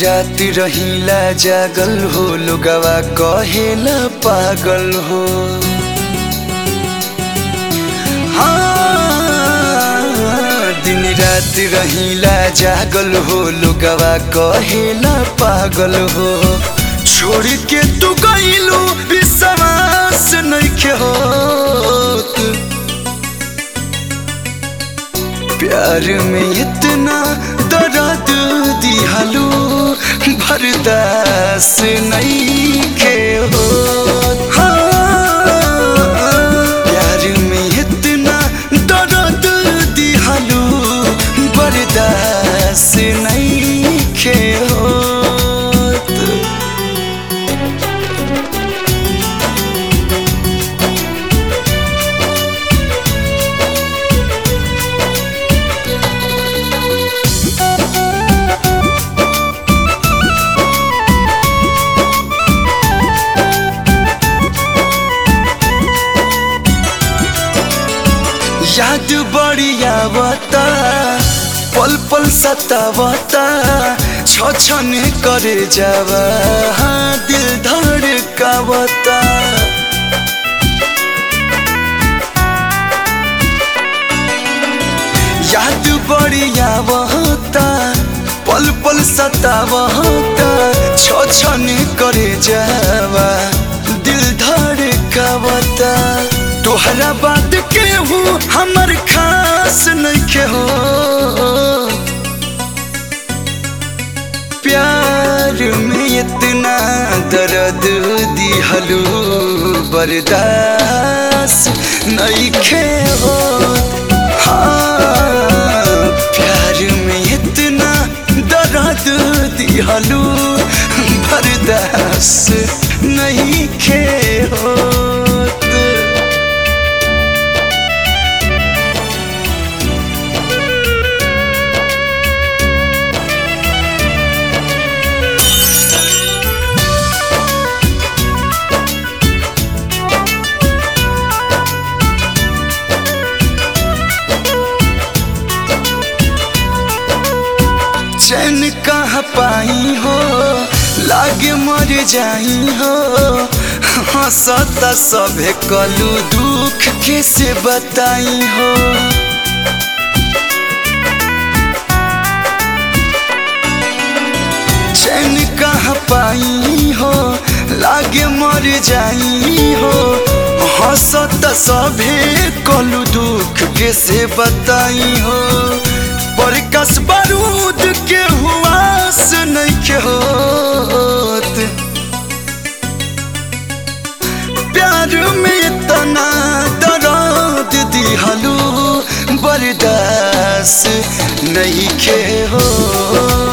रात रहीला जागल हो लोगवा कहेला पागल हो हाँ, दिन रात रहीला जागल हो लोगवा कहेला पागल हो छोड़ के तू गईलू विश्वास नइखे होत प्यार में इतना दर्द दिहलू बर्दाश्त नहीं के हो प्यार में इतना दर्द दिहलू बर्दाश्त नहीं के हो याद बड़ी आवता पल पल सतावता छ छने करे जावा हाँ, दिल धड़कावता याद बड़ी आवता पल पल सतावता छ छने करे जावा दिल धड़कावता तोहरा बात के हूँ हमर खास नइखे हो प्यार में इतना दर्द दिहलू बर्दाश्त नइखे हो हाँ, प्यार में इतना दर्द दिहलू बर्दाश्त नइखे होत चैन कहाँ पाई हो लागे मर जाई हो हंसता सभे कलू दुख कैसे बताई हो चैन कहाँ पाई हो लागे मर जाई हो हंसता सभे कलू दुख कैसे बताई हो पर कस बारूद के हुआस नहीं होत प्यार में इतना दर्द दिहलू बर्दाश्त नहीं के हो